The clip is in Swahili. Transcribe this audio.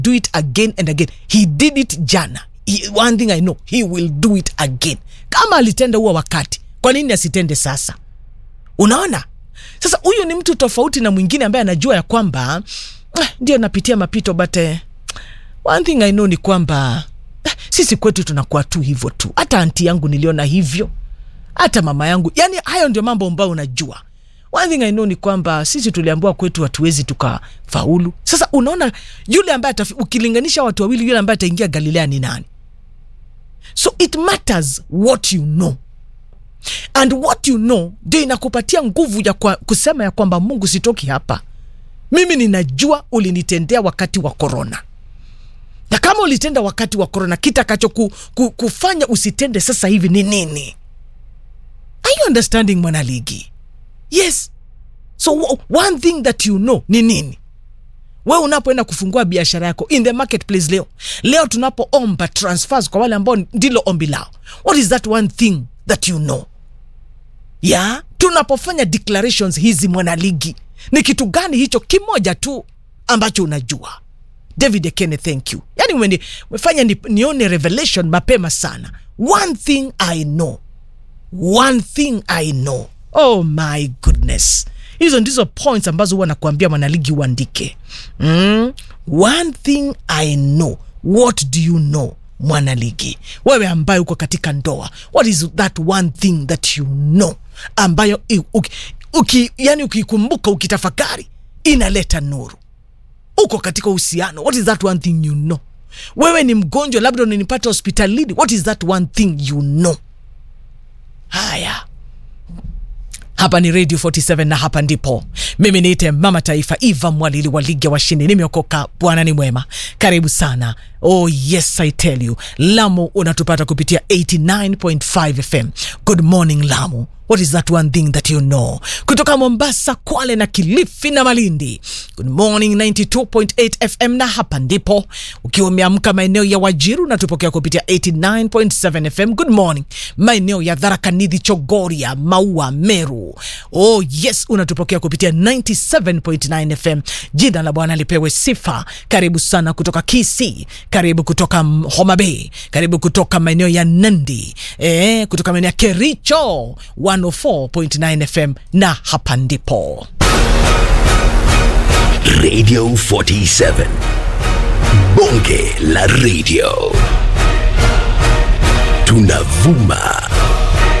do it again and again he did it jana he, one thing i know he will do it again kama alitenda huo wakati kwa nini asitende sasa unaona sasa huyu ni mtu tofauti na mwingine ambaye anajua ya kwamba eh, ndio napitia mapito but eh, one thing i know ni kwamba eh, sisi kwetu tunakuwa tu hivyo tu hata anti yangu niliona hivyo hata mama yangu yani hayo ndio mambo ambayo unajua one thing i know ni kwamba sisi tuliambiwa kwetu hatuwezi tukafaulu sasa unaona yule ambaye atafi- ukilinganisha watu wawili yule ambaye ataingia galilea ni nani so it matters what you know and what you know ndio inakupatia nguvu ya kwa, kusema ya kwamba mungu sitoki hapa mimi ninajua ulinitendea wakati wa korona na kama ulitenda wakati wa korona kitakacho ku, ku, kufanya usitende sasa hivi ni nini are you understanding mwanaligi yes so w- one thing that you know ni nini we unapoenda kufungua biashara yako in the marketplace leo leo tunapoomba transfers kwa wale ambao ndilo ombi lao what is that one thing that you know ya tunapofanya declarations hizi mwanaligi ni kitu gani hicho kimoja tu ambacho unajua david ekene thank you yani umeni- umefanya ni, nione revelation mapema sana one thing i know one thing i know oh my goodness hizo ndizo points ambazo huwa nakuambia mwanaligi uandike mm? one thing i know what do you know mwanaligi wewe ambaye uko katika ndoa what is that one thing that you know ambayo i- uki, uki, yani ukikumbuka ukitafakari inaleta nuru uko katika uhusiano what is that one thing you know wewe ni mgonjwa labda unanipata hospitalini what is that one thing you know haya hapa ni radio 47 na hapa ndipo mimi niite mama taifa eva mwalili wa ligi ya washindi nimeokoka bwana ni mwema karibu sana oh yes i tell you lamu unatupata kupitia 89.5 fm good morning lamu what is that one thing that you know kutoka mombasa kwale na kilifi na malindi good morning 92.8 fm na hapa ndipo ukiwa umeamka maeneo ya wajiru unatupokea kupitia 89.7 fm good morning maeneo ya dharakanidhi chogoria maua meru oh yes unatupokea kupitia 97.9 fm jina la bwana lipewe sifa karibu sana kutoka kisi karibu kutoka mm, homa bay karibu kutoka maeneo ya nandi eh, kutoka maeneo ya kericho 104.9 fm na hapa ndipo Radio 47. Bonge la radio. Tunavuma